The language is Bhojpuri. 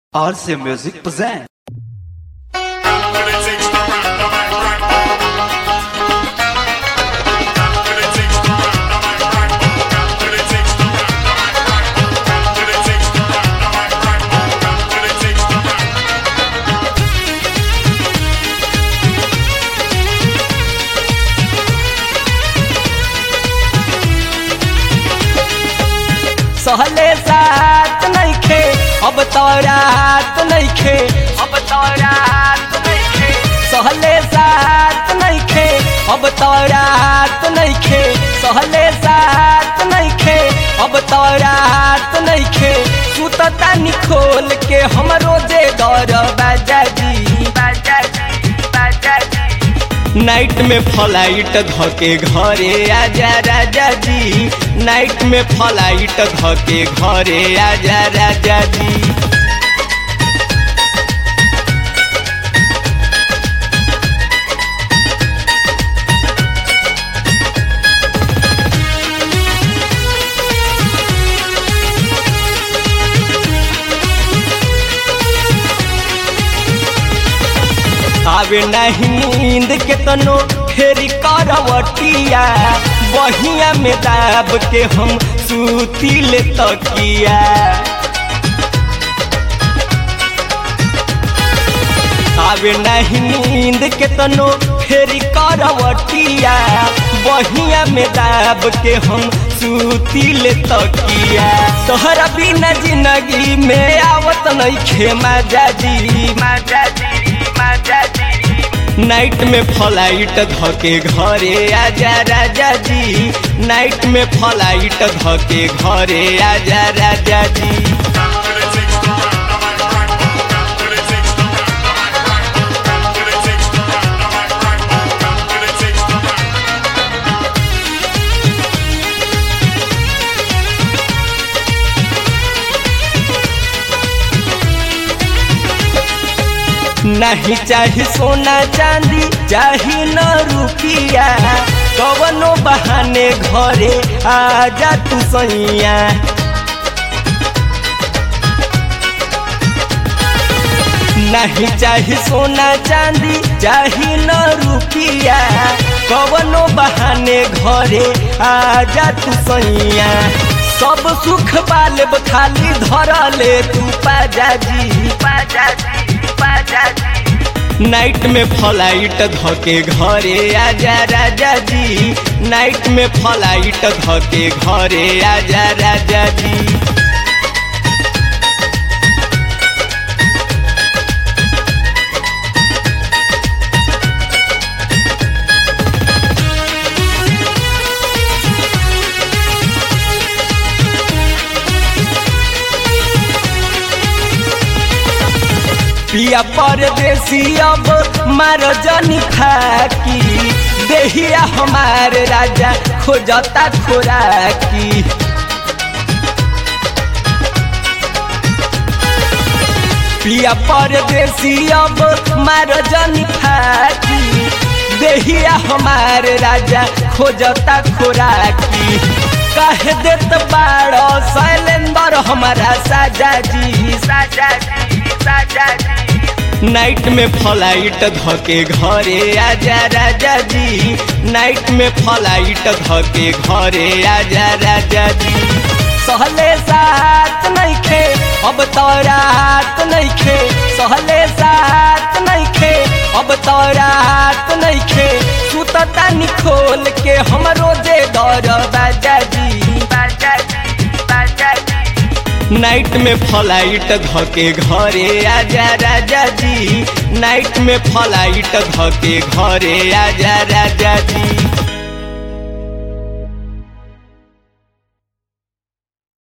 RC Music present. सहले साथ नइखे अब तो रात नइखे अब तो रात नइखे सहले साथ नइखे अब तो रात नइखे सहले साथ नइखे अब तो रात नइखे सुतता निखोल के हम रोजे दौर बाजा जी बाजा जी बाजा जी नाइट में फ्लाइट धके घरे आजा राजा जी नाइट में फ्लाइट धके घरे आजा राजा जी आवे नहीं नींद के तनो फेरी करवटिया बहिया में दाब के हम सूती ले तकिया आवे नहीं नींद के तनो फेरी करवटिया बहिया में दाब के हम सूती ले तकिया तोहरा बिना जिंदगी में आवत नहीं खे माजा जी माजा जी माजा जी नाइट में फ्लाइट धके घरे आजा राजा जी नाइट में फ्लाइट धके घरे आजा राजा जी नहीं चाही सोना चांदी चाही न रुपिया कवनो बहाने घरे आजा तू सैया नहीं चाही सोना चांदी चाही न रुपिया कवनो बहाने घरे आजा तू सैया सब सुख पालेब खाली धर ले तू पाजा जी पाजा जी पाजा जी नाइट में फ्लाइट धके घरे आजा राजा जी नाइट में फ्लाइट धके घरे आजा राजा जी पिया परदेसी अब मार जनी खाकी देहिया हमार राजा खोजता खोराकी पिया परदेसी अब मार जनी खाकी देहिया हमार राजा खोजता खोराकी कह देत बाड़ो शैलेंद्र हमारा साजा जी साजा जी साजा जी नाइट में फ्लाइट धके घरे आजा राजा जी नाइट में फ्लाइट धके घरे आजा राजा जी सहले साथ नइखे अब तो रात नइखे सहले साथ नइखे अब तो रात नइखे सुतता निखोल के हम रोजे दौर बाजा जी बाजा जी बाजा जी नाइट में फ्लाइट धके घरे आजा राजा जी नाइट में फ्लाइट धके घरे आजा राजा जी